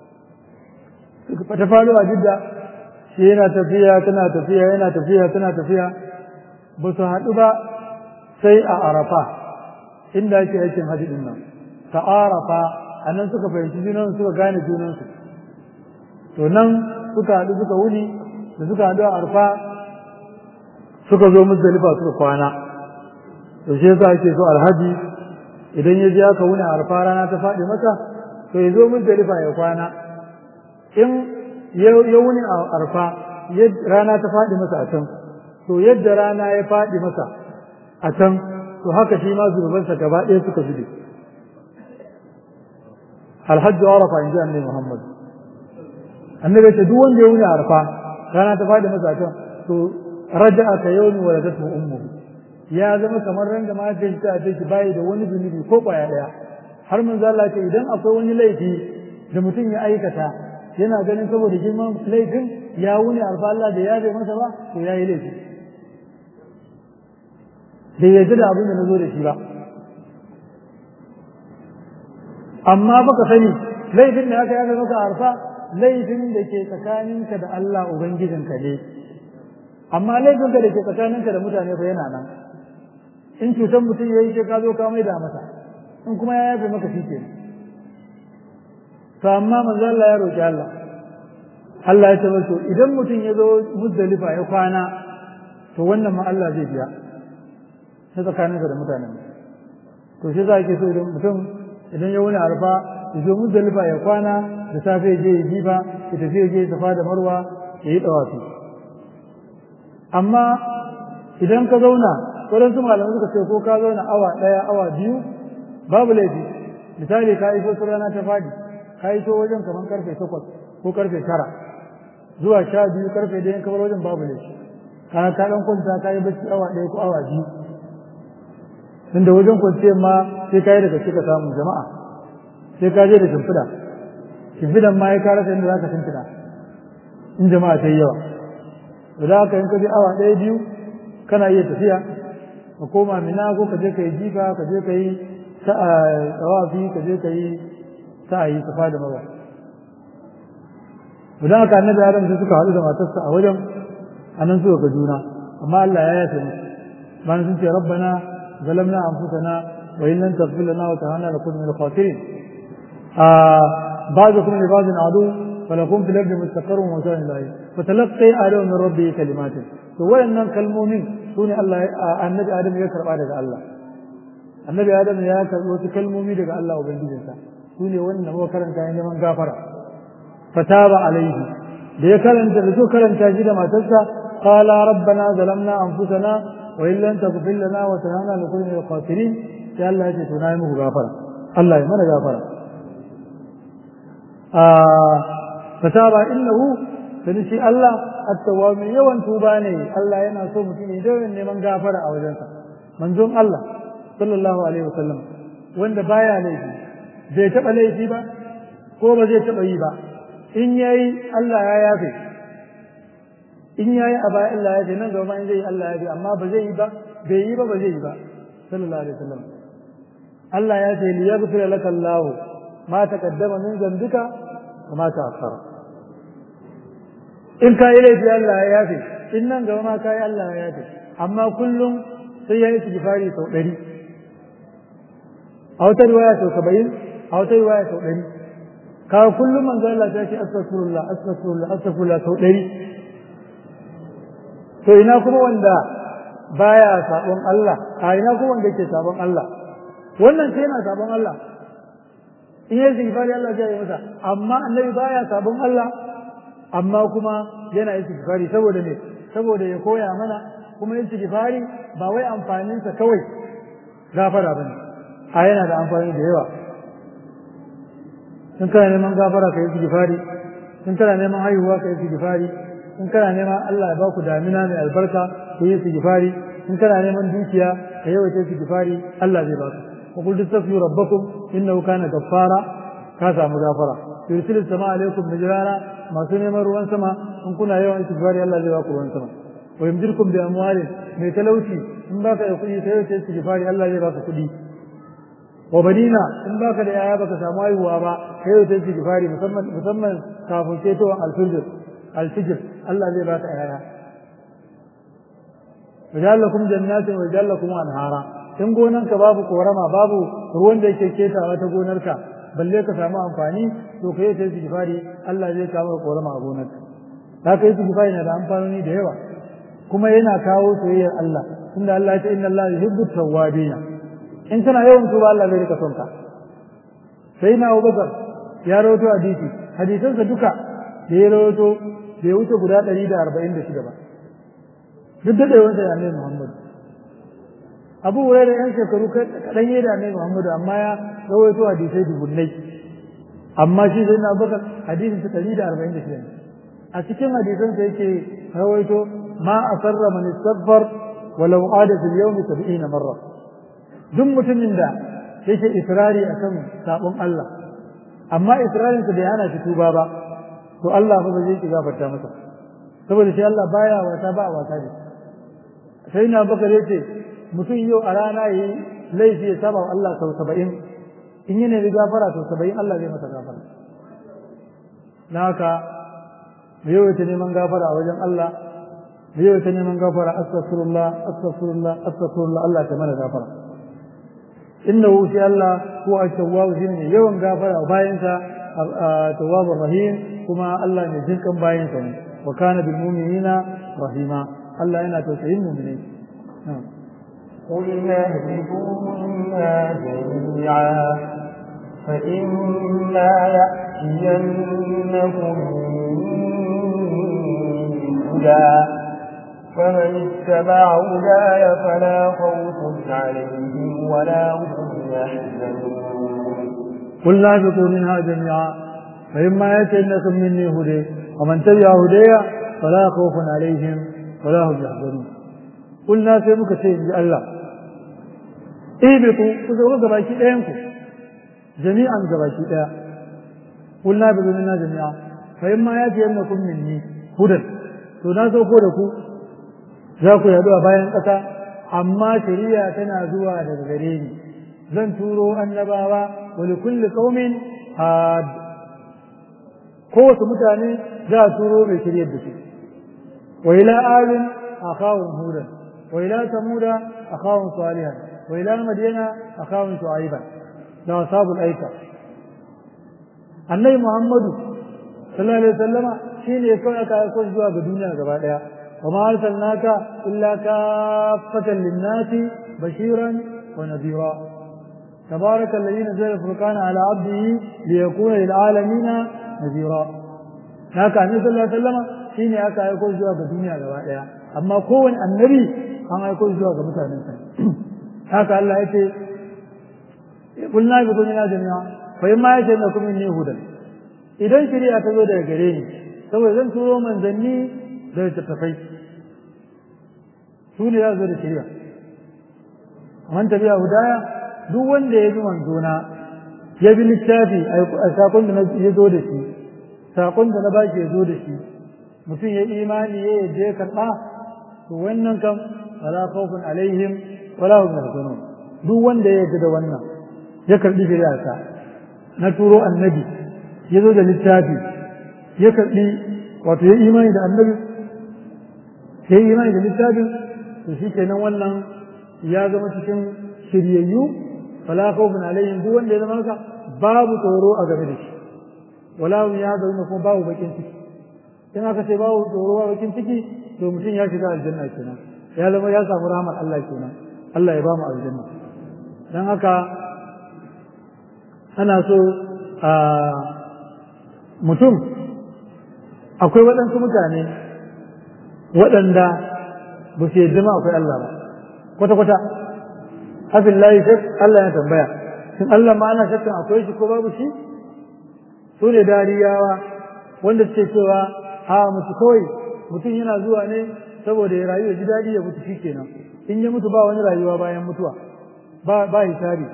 ta faɗo a Jidda shi yana tafiya tana tafiya yana tafiya tana tafiya ba su haɗu ba sai a Arafa inda ake aikin hajji din nan ta Arafa anan suka fahimci junansu suka gane junansu to nan suka haɗu suka wuni da suka haɗu a arfa suka zo muzdalifa suka kwana to shi yasa ake so alhaji idan ya je aka wuni a arfa rana ta faɗi masa to ya zo muzdalifa ya kwana in ya wuni a arfa rana ta faɗi masa a can to yadda rana ya faɗi masa a can to haka shi ma zunubansa gaba ɗaya suka zube alhajju arafa in ji annabi muhammad annabi ce duk wanda ya wuni arfa rana ta fadi masa kan to raja'a ka yawmi waladatu ummuhu ya zama kamar ran da mahaifin ta ce shi bai da wani zunubi ko kwaya daya har mun zalla ce idan akwai wani laifi da mutum ya aikata yana ganin saboda girman laifin ya wuni arfa Allah da ya bai masa ba to yayi laifi bai yarda da abin da na zo da shi ba amma baka sani laifin da aka yaga maka arfa laifin da ke tsakaninka da Allah Ubangijinka ne, amma laifinka da ke tsakaninka da mutane fa yana nan, in cutar mutum ya yi ce ka zo ka mai da masa, in kuma ya yafe maka shi ke. To amma manzo Allah ya roƙi Allah, Allah ya ce masa idan mutum ya zo muzdalifa ya kwana, to wannan ma Allah zai biya, ta tsakaninka da mutanen. To shi za ke so idan mutum idan ya wuni arfa ya zo muzdalifa ya kwana da safe je ya jifa ya tafi ya je safa da marwa ya yi dawafi amma idan ka zauna waɗansu malamai suka ce ko ka zauna awa ɗaya awa biyu babu laifi misali ka iso su rana ta fadi ka iso wajen kamar karfe takwas ko karfe tara zuwa sha biyu karfe ɗaya kamar wajen babu laifi ka ka ɗan kwanta ka yi bacci awa ɗaya ko awa biyu tunda wajen kwanciyar ma sai ka yi daga cika samun jama'a sai ka je da shimfiɗa shimfiɗan ma ya kara inda za ka shimfiɗa in jama'a ta yi yawa da za ka yin ka je awa ɗaya biyu kana iya tafiya ka koma mina ko ka je ka yi jifa ka je ka yi tsawafi ka je ka yi sa'ayi safa da mawa idan aka annabi adam sai suka haɗu da matarsa a wajen anan suka ga juna amma Allah ya yafe musu bayan sun ce rabbana zalamna anfusana wa in lam taghfir lana wa tarhamna lakuna min al-khasirin بعضكم لبعض عدو فلكم في الارض مستقر ومتاع الى فتلقي ادم من ربه كلمات to wayannan kalmomin sune Allah annabi Adam ya karba daga Allah annabi Adam ya karbo wasu kalmomi daga Allah ubangijinsa sune wannan muka karanta ne neman gafara fataba alaihi da ya karanta da so karanta shi da matarsa qala rabbana zalamna anfusana wa in lam taghfir lana wa tarhamna lakuna min al-khasirin sai Allah ya ce to na yi muku gafara Allah ya mana gafara fataba innahu dan shi Allah at-tawwab yawan tuba ne Allah yana so mutum ya dawo neman gafara a wajensa manzon Allah sallallahu alaihi wasallam wanda baya laifi bai taba laifi ba ko ba zai taba yi ba in yayi Allah ya yafe in yayi a baya Allah ya yafe nan gaba in zai Allah ya yafe amma ba zai yi ba bai yi ba ba zai yi ba sallallahu alaihi wasallam Allah ya ce liyaghfir laka Allah ma taqaddama min dhanbika wa ma ta'akhkhara in ka yi laifi Allah ya yafe in nan gaba ma ka yi Allah ya yafe amma kullum sai ya yi istighfari sau ɗari a wata riwaya sau saba'in a wata riwaya sau ɗari kawo kullum manzo Allah ta ce astaghfirullah astaghfirullah astaghfirullah sau ɗari to ina kuma wanda baya sabon Allah a ina kuma wanda yake sabon Allah wannan sai yana sabon Allah in yi istighfari Allah zai yi masa amma annabi baya sabon Allah amma kuma yana istighfari saboda me saboda ya koya mana kuma istighfari ba wai amfaninsa kawai gafara bane a yana da amfani da yawa in kana neman gafara ka yi istighfari in kana neman haihuwa ka yi istighfari in kana neman Allah ya baku damina mai albarka ku yi istighfari in kana neman dukiya ka yawaita istighfari Allah zai baka wa qul tastaghfiru rabbakum innahu kana ghaffara ka samu gafara yursilu sama alaikum mijrara masu neman ruwan sama in kuna yawan istighfari Allah zai baku ruwan sama wa yumdirkum bi amwalin mai talauci in baka da kuɗi sai yawaita istighfari Allah zai baka kuɗi wa banina in baka da yaya baka samu haihuwa ba kai yau sai istighfari musamman musamman kafin ketowar alfijir alfijir Allah zai baka yaya wajallakum jannatin wa wajallakum anhara in gonanka babu korama babu ruwan da yake ketawa ta gonarka balle ka samu amfani to kai sai istighfari Allah zai kawo korama a gonarka haka istighfari na da amfanoni da yawa kuma yana kawo soyayyar Allah tunda Allah ya ce inna Allah yuhibbu tawwabina in kana yawan tuba Allah zai rika son ka sai na Abubakar ya rawaito hadisi hadisansa duka da ya rawaito bai wuce guda 146 ba duk da yawan sai Annabi Muhammad Abu Hurairah yan shekaru kadan yayi da Annabi Muhammad amma ya rawaito hadisai dubunnai amma shi sai na Abubakar hadisin sa 146 a cikin hadisansa yake rawaito ma asarra man istaghfar walau ada fil yawmi 70 marra duk mutumin da yake israri akan sabon Allah amma israrin sa bai hana shi tuba ba to Allah ba zai ki gafarta masa saboda shi Allah baya wata ba wata ne sai na bakar yace mutum yau a rana yi laifi ya saba wa Allah sau saba'in in yana da gafara sau saba'in Allah zai masa gafara na haka mu yawaita neman gafara a wajen Allah mu yawaita neman gafara astaghfirullah astaghfirullah astaghfirullah Allah ta mana gafara innahu shi Allah ko at-tawwab shi ne yawan gafara bayan sa tawwab rahim kuma Allah ne jinkan bayan sa ne wa kana bil mu'minina rahima Allah yana tausayin mu'minai قلنا اهبطوا منا جميعا فإما يأتينكم هدى فمن اتبع هداي فلا خوف عليهم ولا هم يحزنون قلنا اهبطوا منها جميعا فإما يأتينكم مني هدى ومن تبع هدايا فلا خوف عليهم ولا هم يحزنون قلنا sai muka ce inji Allah ibitu ku zo gabaki ɗayan ku jami'an gabaki ɗaya قلنا اهبطوا منها جميعا فإما يأتينكم مني هدى to na sauko da ku za ku yadu a bayan ƙasa amma shari'a tana zuwa daga gare ni zan turo annabawa wa li kulli qaumin had kowace mutane za a turo mai shiryar da su wa ila adin akhawun hudan wa ila samuda akhawun salihan wa ila madyana akhawun shu'aiban da ashabul aika annabi muhammadu sallallahu alaihi wasallama shine kawai aka aiko zuwa ga duniya gaba daya وما أرسلناك إلا كافة للناس بشيرا ونذيرا تبارك الذي نزل الفرقان على عبده ليكون للعالمين نذيرا haka annabi sallallahu alaihi wasallam shine aka aiko zuwa ga duniya gaba daya amma kowane annabi an aiko zuwa ga mutanen sa haka Allah yace kullu bi dunya jami'a fa imma yace na kuma ni hudan idan shari'a ta zo daga gare ni saboda zan turo manzanni da littattafai su ne za su zo da shirya man tabi'a hudaya duk wanda ya bi manzona ya bi littafi a sakon da ya zo da shi sakon da na ba ya zo da shi mutum ya imani ya yadda ya karɓa to wannan kam wala khawfun alaihim wala hum yahzanun duk wanda ya yadda da wannan ya karɓi shari'arsa na turo annabi ya zo da littafi ya karɓi wato ya imani da annabi ya yi imani da littafin to shi kenan wannan ya zama cikin shiryayyu fala khawfun alaihim duk wanda ya zama haka babu tsoro a game da shi wala hum yahzanun kuma babu bakin ciki in aka ce babu tsoro ba bakin ciki to mutum ya shiga aljanna kenan ya zama ya samu rahmar Allah kenan Allah ya ba mu aljanna dan haka ana so a mutum akwai waɗansu mutane waɗanda ba su yadda ma akwai Allah ba kwata-kwata hafin layi shak Allah ya tambaya shin Allah ma ana shakkan akwai shi ko babu shi su ne dariyawa wanda suke cewa a mutu kawai mutum yana zuwa ne saboda ya rayu ya ji daɗi ya mutu shi kenan in ya mutu ba wani rayuwa bayan mutuwa ba ba hisabi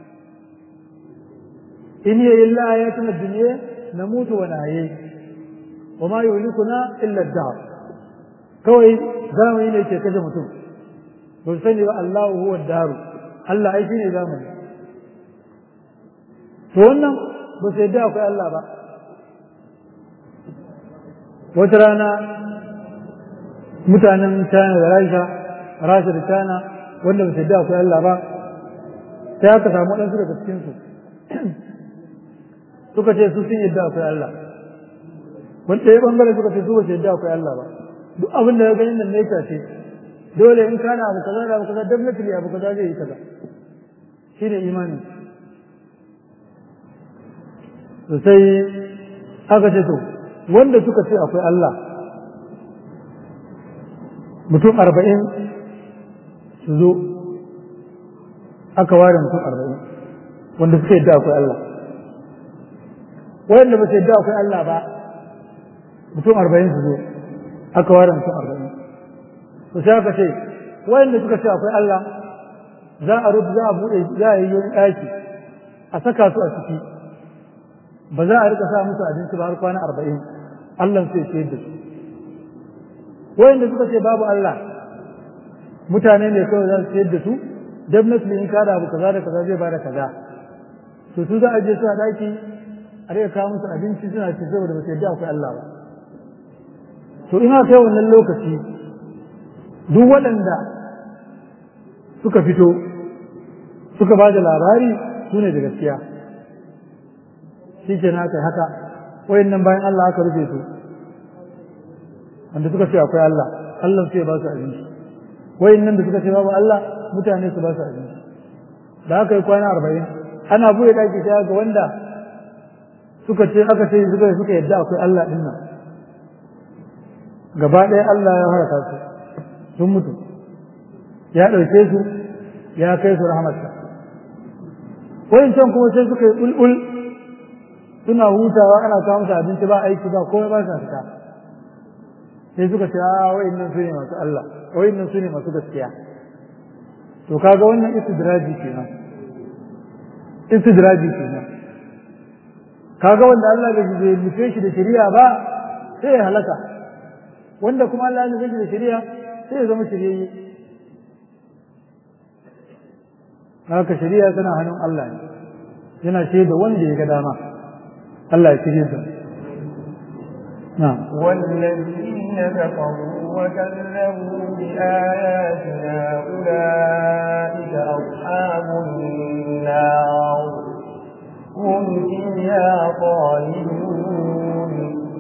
in hiya illa ayatun ad-dunya namutu wa nahyi wa ma yuhlikuna illa ad-dahr kawai zamani ne ke kashe mutum ba sani ba Allahu huwa ad-daru Allah ai shine zamani to wannan ba sai da akwai Allah ba wata rana mutanen China da Rasha Rasha da China wanda ba sai da akwai Allah ba sai aka samu waɗansu daga cikinsu suka ce su sun yadda akwai Allah wani ɗaya ɓangare suka ce su ba su yadda akwai Allah ba duk abin da ya ganin nan ne ce dole in kana abu kaza da abu kaza definitely abu kaza zai yi kaza shi ne imani to sai aka ce to wanda suka ce akwai Allah mutum arba'in su zo aka ware mutum arba'in wanda suka yadda akwai Allah wanda ba su yadda akwai Allah ba mutum arba'in su zo aka ware mutum arba'in to sai aka ce wanda suka ce akwai Allah za a rubu za a buɗe za a yi wani ɗaki a saka su a ciki ba za a rika sa musu abinci ba har kwana arba'in Allah sai ce da su wanda suka ce babu Allah mutane ne kawai za su ciyar da su definitely in kada abu kaza da kaza zai bada kaza to su za a je su a daki a rika kawo musu abinci suna ci saboda ba su yadda akwai Allah ba to ina kai wannan lokaci duk waɗanda suka fito suka ba da labari su ne da gaskiya shi ke na kai haka wayannan bayan Allah aka rufe su wanda suka ce akwai Allah Allah sai ba su abinci wayannan da suka ce babu Allah mutane su ba su abinci da aka yi kwana arba'in ana buɗe ɗaki sai ga wanda suka ce aka ce suka suka yadda akwai Allah din nan gaba ɗaya Allah ya haraka su sun mutu ya ɗauke su ya kai su rahmatsa wayancan kuma sai suka yi ɓulɓul suna hutawa ana kawo musu abinci ba aiki ba komai ba sa fita sai suka ce a wayannan su ne masu Allah wayannan su ne masu gaskiya to kaga wannan istidraji kenan istidraji kenan kaga wanda Allah bai nufe shi da shari'a ba sai ya halaka wanda kuma Allah ya nufe shi da shari'a sai ya zama shiryayye haka shari'a tana hannun Allah ne yana shaida wanda ya ga dama Allah ya shirye sa نعم والذين كفروا وكذبوا بآياتنا أولئك أصحاب النار هم فيها خالدون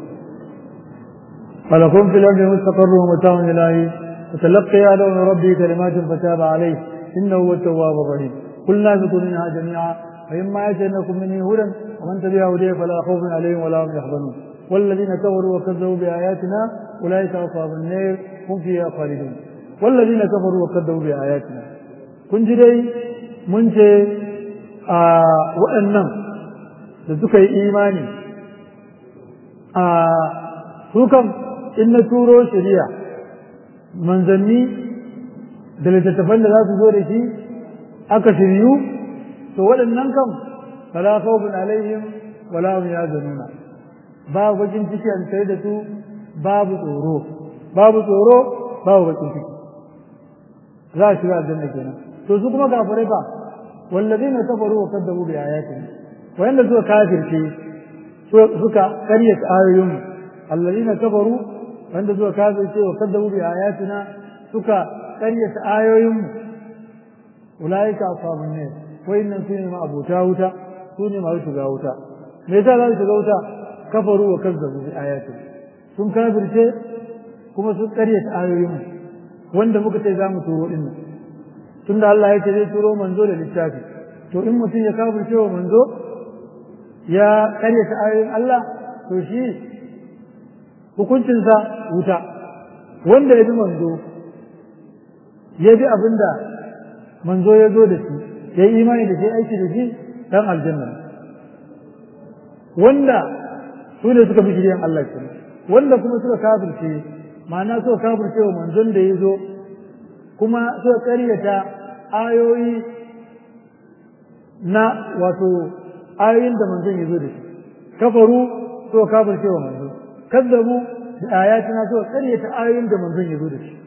ولكم في الأرض مستقر ومتاع إلهي وتلقي آدم من ربه كلمات فتاب عليه إنه هو التواب الرحيم قلنا اهبطوا منها جميعا فإما يأتينكم مني هدى ومن تبع هديه فلا خوف عليهم ولا هم يحزنون والذين كفروا وكذبوا بآياتنا أولئك أصحاب النار هم فيها خالدون والذين كفروا وكذبوا بآياتنا kun ji dai mun ce a waɗannan da suka yi imani a su kam in na turo shari'a manzanni da littattafan da za su zo da shi aka shiryu to waɗannan kam fala khawfun alaihim wala hum yahzanuna babu bakin ciki an tare da su babu tsoro babu tsoro babu bakin ciki za a shiga aljanna kenan to su kuma kafirai ba wallazina kafaru wa kadzabu bi ayatina wanda suka kafirce suka karyata ayoyin allazina kafaru wanda suka kafirce wa kadzabu bi ayatina suka karyata ayoyin ulaika ashabun nar wayannan su ne ma abota wuta su ne masu shiga wuta me yasa za su shiga wuta kafaru wa kazzabu bi ayatin sun kafirce kuma sun karyata ayoyin wanda muka ce za mu turo din nan tunda Allah ya ce zai turo manzo da littafi to in mutum ya kafirce wa manzo ya karyata ayoyin Allah to shi hukuncinsa wuta wanda ya bi manzo ya bi abin da manzo ya zo da shi ya yi imani da shi aiki da shi dan aljanna wanda su ne suka bi shiryan Allah ke wanda kuma suka kafirce ma'ana suka kafirce wa manzon da ya zo kuma suka karyata ayoyi na wato ayoyin da manzon ya zo da shi kafaru suka kafirce wa manzo kazzabu da ayatina suka karyata ayoyin da manzon ya zo da shi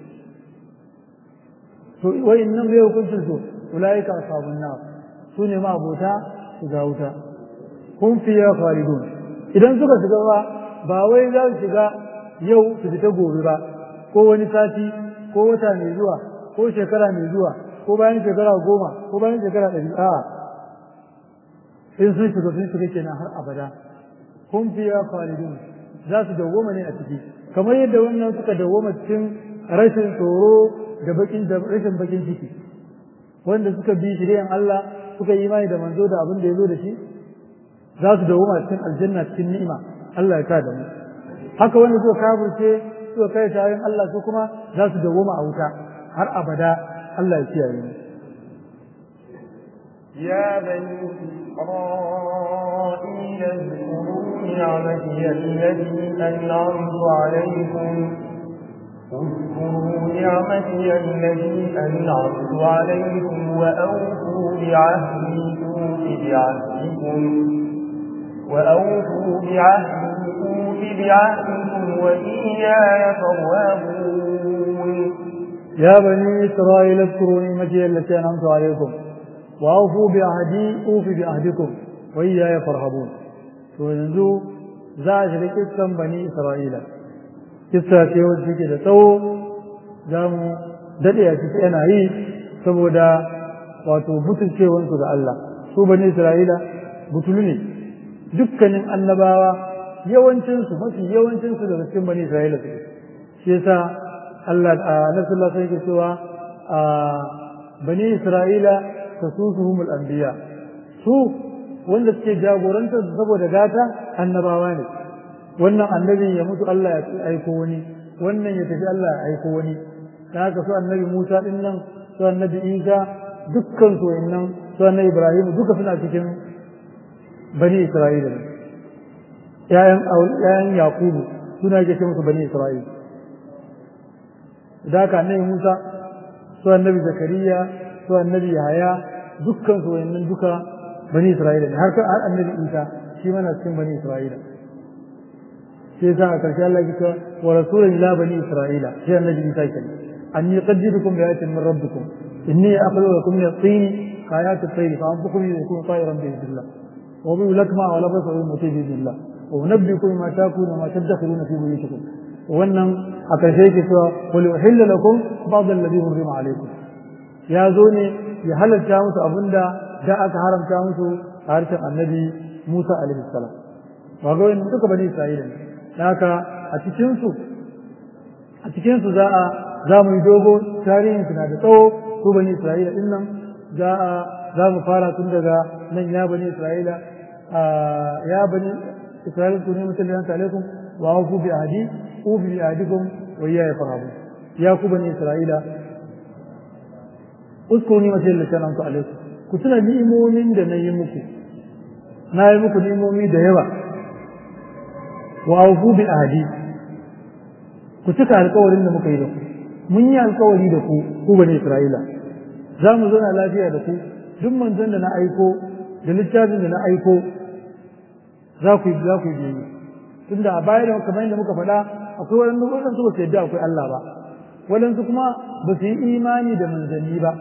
to wayannan bai hukuncin su ulaika ashabun nar su ne ma abota shiga wuta kun fiya khalidun idan suka shiga ba ba wai za su shiga yau su fita gobe ba ko wani sati ko wata mai zuwa ko shekara mai zuwa ko bayan shekara goma ko bayan shekara ɗari a in sun shiga sun shiga kenan har abada kun fiya khalidun za su dawwama ne a ciki kamar yadda wannan suka dawwama cikin rashin tsoro da bakin da rashin bakin ciki wanda suka bi shiryan Allah suka yi imani da manzo da abin da ya zo da shi za su dawoma cikin aljanna cikin ni'ima Allah ya ka da mu haka wanda suka kafirce suka kai tayin Allah su kuma za su dawoma a wuta har abada Allah ya kiyaye mu يا بني إسرائيل اذكروا نعمتي التي أنعمت عليكم اذكروا نعمتي التي أنعمت عليكم وأوفوا بعهدي أوف بعهدكم وأوفوا بعهدي أوف بعهدكم وإياي فارهبون يا بني إسرائيل اذكروا نعمتي التي أنعمت عليكم وأوفوا بعهدي أوف بعهدكم وإياي فارهبون وينزو زاج لكسا بني إسرائيل kissa ce wacce take da tsawo za mu daɗe a ciki yana yi saboda wato butulcewansu ga Allah su bani Isra'ila butulu ne dukkanin annabawa yawancinsu mafi yawancinsu daga cikin bani Isra'ila su shi yasa Allah a nasallah sai ke cewa a bani Isra'ila ta su suhumul anbiya su wanda suke jagorantar saboda gata annabawa ne wannan annabin ya mutu Allah ya aiko wani wannan ya tafi Allah ya aiko wani da haka su annabi Musa din nan su annabi Isa dukkan su wayannan su annabi Ibrahim duka suna cikin bani Isra'ila ne ƴaƴan ƴaƴan Yakubu suna yake ce musu bani Isra'ila da haka annabi Musa su annabi Zakariya su annabi Yahaya dukkan su wayannan duka bani Isra'ila ne har har annabi Isa shi mana cikin bani Isra'ila sai yasa a ƙarshe Allah ya ce wa rasulun ila bani isra'ila sai annabi Isa kenan anni qad jidukum bi ayatin min rabbikum inni akhluqu lakum min at-tin ka ayati at-tayr fa anfukum yakun tayran bi idillah wa bi lakma wa la basu mutai bi idillah wa unabbikum ma takunu ma tadakhuluna fi buyutikum wannan a ƙarshe yake cewa qul uhilla lakum ba'd alladhi hurrima alaykum ya zo ne ya halarta musu abinda da aka haramta musu a harshen annabi Musa alaihi salam wa ga wannan duka bani Isra'ila ne haka a cikinsu a cikinsu za a za mu yi dogo tarihin na da tsawo su bani isra'ila din nan za a za mu fara tun daga nan ya bani isra'ila ya bani isra'ila ku ne mutum da alaikum wa ku bi ahdi u bi ahdikum wa ya farhabu ya ku bani isra'ila uskuru ni mace da sanan ku alaikum ku tuna ni'imomin da na yi muku na yi muku ni'imomi da yawa wa aufu bi ahdi ku cika alƙawarin da muka yi da ku mun yi alƙawari da ku ku bane Isra'ila za mu zauna lafiya da ku duk manzon da na aiko da littafin da na aiko za ku yi za ku yi tunda a baya da kamar yadda muka faɗa akwai waɗanda waɗansu ba su yadda akwai Allah ba waɗansu kuma ba su yi imani da manzanni ba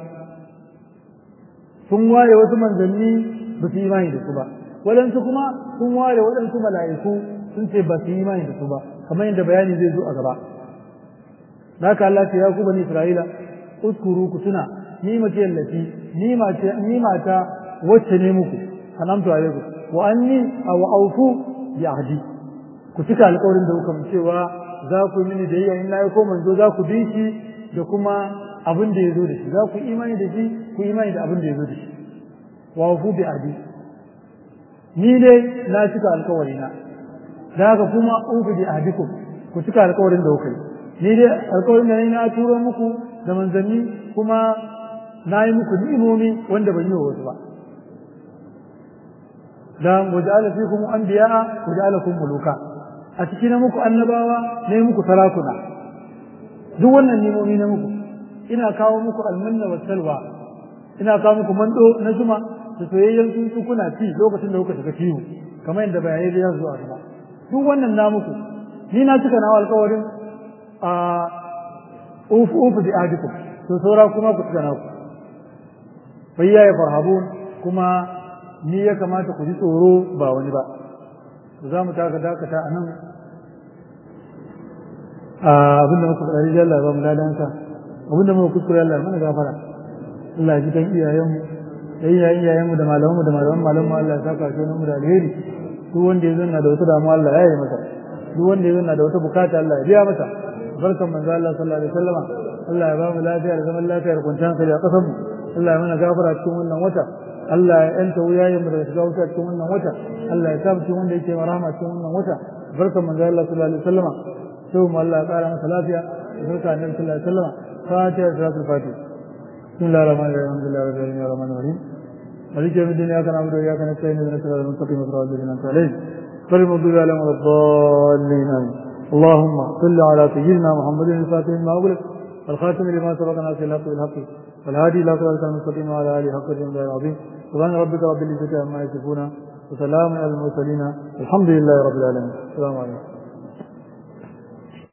sun ware wasu manzanni ba su yi imani da su ba waɗansu kuma sun ware waɗansu mala'iku sun ce ba su yi imani da su ba kamar yadda bayani zai zo a gaba da haka Allah ce ya ku bani Isra'ila uskuru ku tuna ni mace yallafi ni mace ni mata wacce ne muku anamtu alaikum wa anni aw awfu bi ahdi ku cika alƙawarin da kuka mun cewa za ku yi mini da yayya in na ko manzo za ku bi shi da kuma abin da ya zo da shi za ku imani da shi ku imani da abin da ya zo da shi wa awfu bi ahdi ni dai na cika alƙawarina da haka kuma uku bi ahdikum ku cika alƙawarin da kuka yi ni dai alƙawarin da na turo muku da manzanni kuma na yi muku ni'imomi wanda ban yi wa wasu ba da waja'ala fikum anbiya'a waja'alakum muluka a cikin na muku annabawa ne muku sarakuna duk wannan ni'imomi na muku ina kawo muku almanna wa salwa ina kawo muku mando na zuma da soyayyen tsuntsu kuna ci lokacin da kuka shiga kiwo kamar yadda bayanai da yanzu a gaba duk wannan na muku ni na cika nawa alƙawarin a ufu ufu bi ahdikum to saura kuma ku cika naku bayya ya farhabun kuma ni ya kamata ku ji tsoro ba wani ba za mu taka dakata a nan abinda muka faɗa rijiyar Allah ba mu ladansa abinda muka kuskure Allah mana gafara Allah ji kan iyayenmu da iyayen iyayenmu da malamanmu da malaman malamanmu Allah ya saka shi mu da alheri duk wanda ya zanna da wata damuwa Allah ya yi masa duk wanda ya zanna da wata bukata Allah ya biya masa barkan manzo Allah sallallahu alaihi wasallama Allah ya ba mu lafiya da zaman lafiya da kwanciyar hankali a ƙasar mu Allah ya mana gafara cikin wannan wata Allah ya yanta wuyayen mu daga shiga wuta cikin wannan wata Allah ya sa cikin wanda yake marama cikin wannan wata barkan manzo Allah sallallahu alaihi wasallama sai mu Allah ya ƙara masa lafiya barka annabi sallallahu alaihi wasallama fatiha salatul fatih بسم الله الرحمن الرحيم الحمد لله رب العالمين الرحمن الرحيم مالك يوم الدين اياك نعبد واياك نستعين اهدنا الصراط المستقيم صراط الذين انعمت عليهم غير المغضوب عليهم ولا الضالين امين اللهم صل على سيدنا محمد الفاتح لما اغلق الخاتم لما سبق ناصر الحق بالحق والهادي الى صراط المستقيم وعلى اله حق الجنة العظيم سبحان ربك رب العزه عما يصفون وسلام على المرسلين الحمد لله رب العالمين السلام عليكم